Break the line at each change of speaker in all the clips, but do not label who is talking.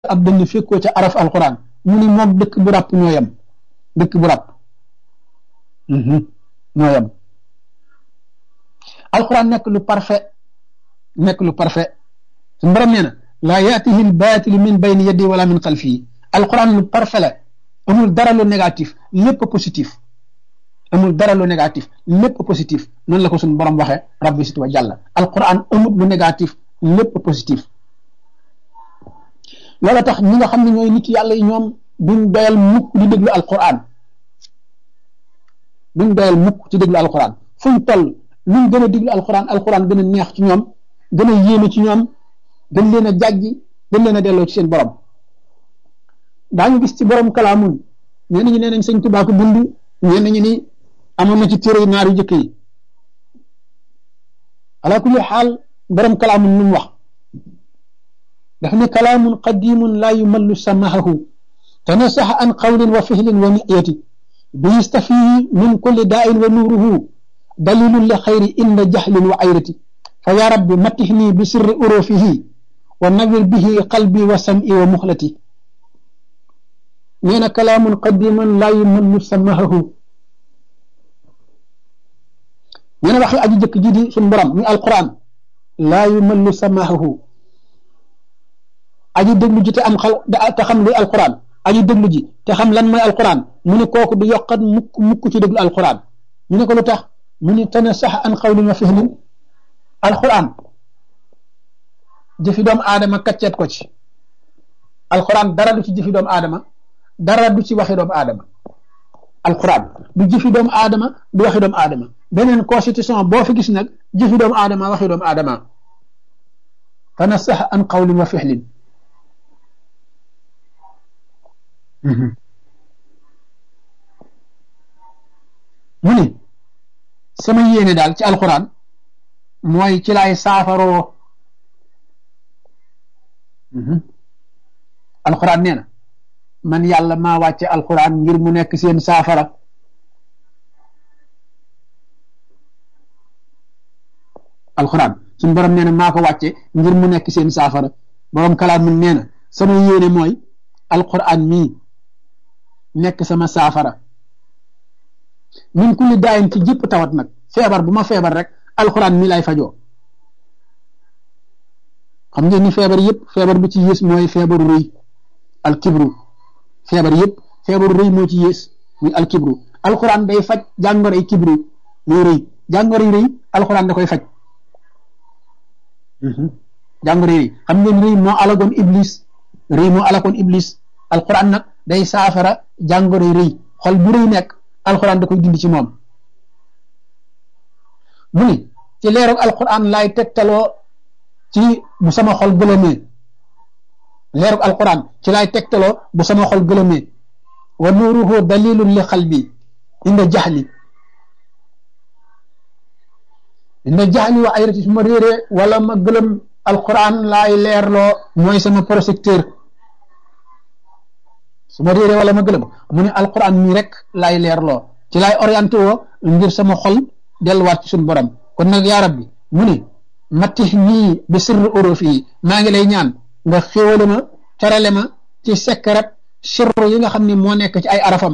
ab dënn fekkoo ca araf alquran mu ni moom dëkk bu ràpp ñoo yem dëkk bu ràpp ñoo yem alquran nekk lu parfait nekk lu parfait suñu borom nee na laa yaatihi lbaatilu min bayni yaddi wala min xalfihi alquran lu parfait la amul dara lu négatif lépp positif amul dara lu négatif lépp positif noonu la ko suñu borom waxee rabbi sit wa jàlla alquran amul lu négatif lépp positif loola tax ñi nga xam ne ñooy nit yàlla yi ñoom duñ doyal mukk di déglu alquran duñ doyal mukk ci déglu alquran fuñ toll luñ gën a déglu alquran alquran gën a neex ci ñoom gën a yéeme ci ñoom gën leen a jàjji gën leen a delloo ci seen borom daañu gis ci borom kalaamun ñenn ñi nee nañ sëñ Tuubaa ko bind ñenn ñi ni amoon na ci téere naar yu jëkk yi ala kulli xaal borom kalaamun lu mu wax daf ne kalaamun qadimun laa yumallu samahahu tanasaxa an qawlin wa fihlin wa niyati bi yastafihi min kulli daain wa nuuruhu dalilun li xayri inda jahlin wa ayrati fa ya rabbi matihni bi sirri urufihi wa nawir bihi qalbi wa sam'i wa muxlati nee na kalaamun qadimun laa yumallu samahahu nee na waxi aji jëkk ji di suñ borom muy alquran laa yumallu samahahu aji déglu ji te am xal te xam luy alquran aji déglu ji te xam lan mooy alquran mu ne kooku du yokkat mukk mukk ci déglu alquran ñu ne ko lu tax mu ne tana sax an xawlin wa fihlin alquran jëfi doomu aadama kacceet ko ci alquran dara du ci jëfi doomu aadama dara du ci waxi doomu aadama alquran du jëfi doomu aadama du waxi doomu aadama beneen constitution boo fi gis nag jëfi doomu aadama waxi doomu aadama tana sax an xawlin wa fihlin mu ni sama yéene daal ci alquran mooy ci laay saafaroo alquran nee na man yàlla maa wàcce alquran ngir mu nekk seen saafara alquran suñu borom nee na maa ko wàcce ngir mu nekk seen saafara borom kalaam mun nee na sama yéene mooy alquran mii nekk sama saafara min kulli daayin ci jëpp tawat nag feebar bu ma feebar rek alxuraan mi lay fajoo xam ngeen ni feebar yëpp feebar bi ci yées mooy feebaru rëy alkibru feebar yëpp feebaru rëy moo ci yées muy alkibru alxuraan day faj jàngoroy kibru muy rëy jàngoroy rëy alxuraan da koy faj jàngoroy rëy xam ngeen rëy moo alagoon iblis rëy moo alagoon iblis alxuraan nag day saafara jàngoroy rëy xol bu rëy nekk alxuraan da koy dindi ci moom mu ni ci leeru alxuraan laay tegtaloo ci bu sama xol gëlëmee leeru alxuraan ci laay tegtaloo bu sama xol gëlëmee wa nuuruhu dalilun li xalbi inda jaxli inda jaxli wa ayrati su ma réeree wala ma gëlëm alxuraan laay leerloo mooy sama projecteur su ma réeree wala ma gëlëm mu ne alquran mii rek laay leerloo ci laay orienté woo ngir sama xol delluwaat ci suñu borom kon nag yaa rabbi mu ne mattix nii bi sirru urufi yi maa ngi lay ñaan nga xéwale ma terale ma ci sekkarat sirru yi nga xam ne moo nekk ci ay arafam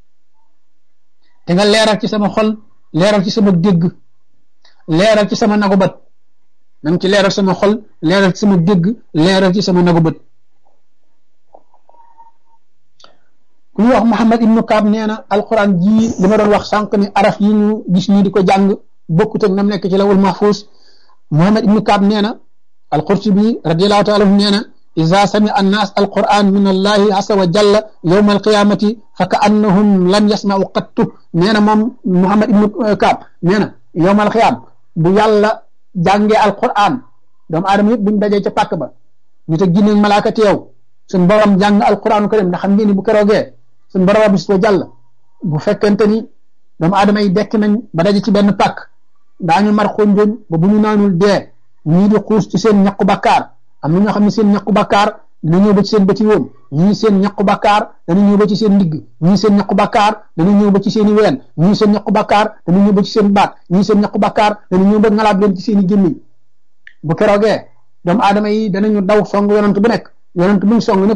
te nga leeral ci sama xol leeral ci sama dégg leeral ci sama nagu bët na nga ci leeral sama xol leeral ci sama dégg leeral ci sama nagu bët ku ñuy wax Muhammad ibnu Kaab nee na alquran jii li ma doon wax sànq ni araf yi ñu gis nii di ko jàng bokkut ak nam nekk ci lawul mahfuus Muhammad ibnu Kaab nee na alqurtubi radiallahu taala anhu nee na ida sami annaas alquran min allahi asa wa jalla yowma alqiyamati fa ka annahum lam yasmau qattu nee na moom Muhammad ibnu Kaab nee na yowma alqiyam bu yàlla jàngee alquran doomu aadama yëpp buñ dajee ca pàkk ba ñu te ginne malaaka teew suñ borom jàng alquranu karim ndax xam ngeen ni bu keroogee suñ borom bis ko jàll bu fekkente ni doomu aadama yi dekk nañ ba daje ci benn pàkk daañu mar xonjoñ ba bu ñu naanul dee ñii di xuus ci seen ñaqu bakkaar am na ñoo xam ne seen ñaqu bakkaar dana ñëw ba ci seen bëti woom ñii seen ñaqu bakkaar dana ñëw ba ci seen ndigg ñii seen ñaqu bakkaar dana ñëw ba ci seen i ween ñii seen ñaqu bakkaar dana ñëw ba ci seen baat ñii seen ñaqu bakkaar dana ñëw ba ngalaab leen ci seen i gémmiñ bu keroogee doomu aadama yi danañu daw song yonant bu nekk yonent buñ song ne